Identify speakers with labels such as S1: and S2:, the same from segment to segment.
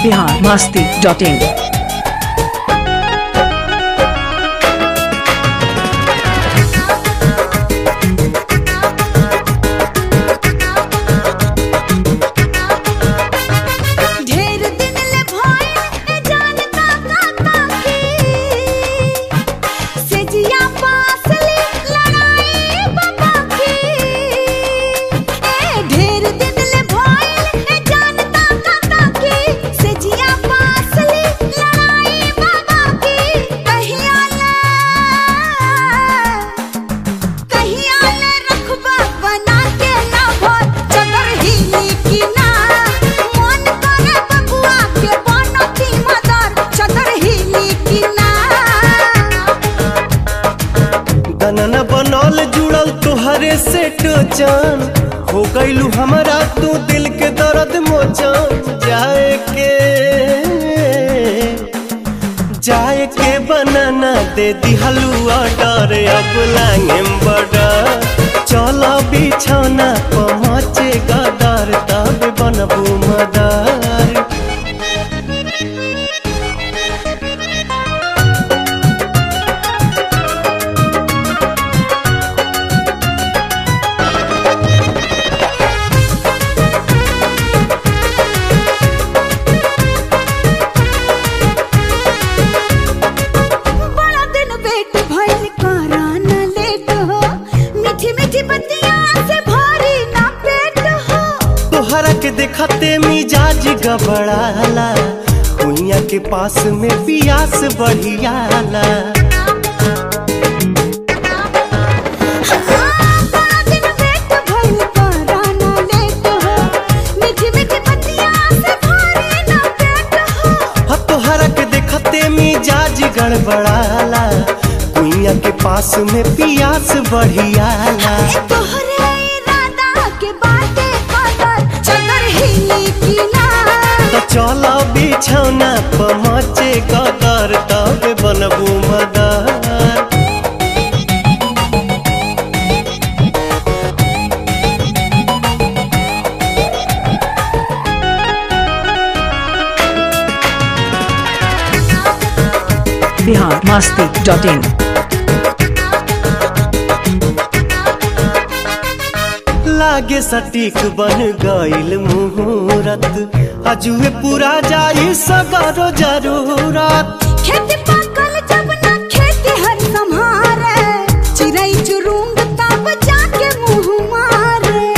S1: Bihar Masti dot इन
S2: ढेर दिन ले भइल ए जान का का की सेजिया पास ले लड़ाई बाबा की ए ढेर दिन ले भइल ए जान का का की सेजिया पास ले लड़ाई बाबा की कहिया ले कहिया ले रखबा बना के ना भर चदर हिली की ना मन करे बबुआ के बनती मदर चदर हिली की ना
S3: गनना बनल जुड़ल तुहरे से टोचन हो गईलू हमारा तू दिल के दर्द मोचन जाए के जाए के बनाना दे दिहलू ऑर्डर अब लांगेम बड़ा चलो बिछौना पहुँचे गदर तब बनबू मदर
S2: बड़ा दिन वेट भइल करा ना लेट हो मीठी मीठी बतिया से भरी ना पेट हो
S3: तोहरा के देखते मिजाज गबड़ाला कुइया के पास में पियास बढ़ियाला
S2: बड़ा दिन वेट भइल करा ना लेट हो मीठी मीठी बतिया से भरी ना पेट हो
S3: ह तोहरा के देखते मिजाज गड़बड़ाला कुइया के पास में पियास बढ़ियाला
S2: ए तोहरे इरादा के बाटे कदर चदर हिली की ना
S3: तो चलो बिछौना पहुँचे गदर तब बनबू mother
S1: Bihar Masti dot in
S3: लागे सटीक बन गईल मुहूर्त अजुए पूरा जाई सगरो जरूरत
S2: खेती पाकल जब ना खेती हर संहारे चिड़ै चुरुंग तब जाके मुंह मारे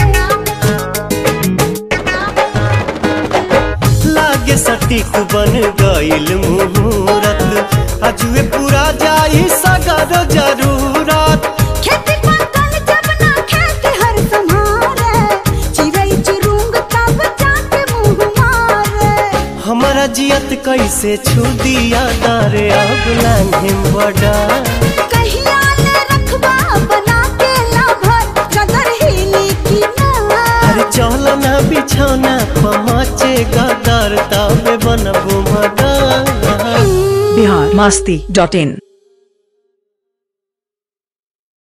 S3: लागे सटीक बन गईल मुहूर्त अजुए पूरा जाई सगरो जरूरत
S2: खेती पाकल जब ना खेती हर संहारे चिड़ै चुरुंग तब जाके मुंह मारे
S3: हमारा जियत कैसे छू दिया दारे अब लांघे बड़ा
S2: कहिया ले रखबा बना के लाभर चदर हिली की ना
S3: अरे चल ना बिछौना पहुँचे गदर तब बनबू मदर
S1: बिहार मस्ती डॉट इन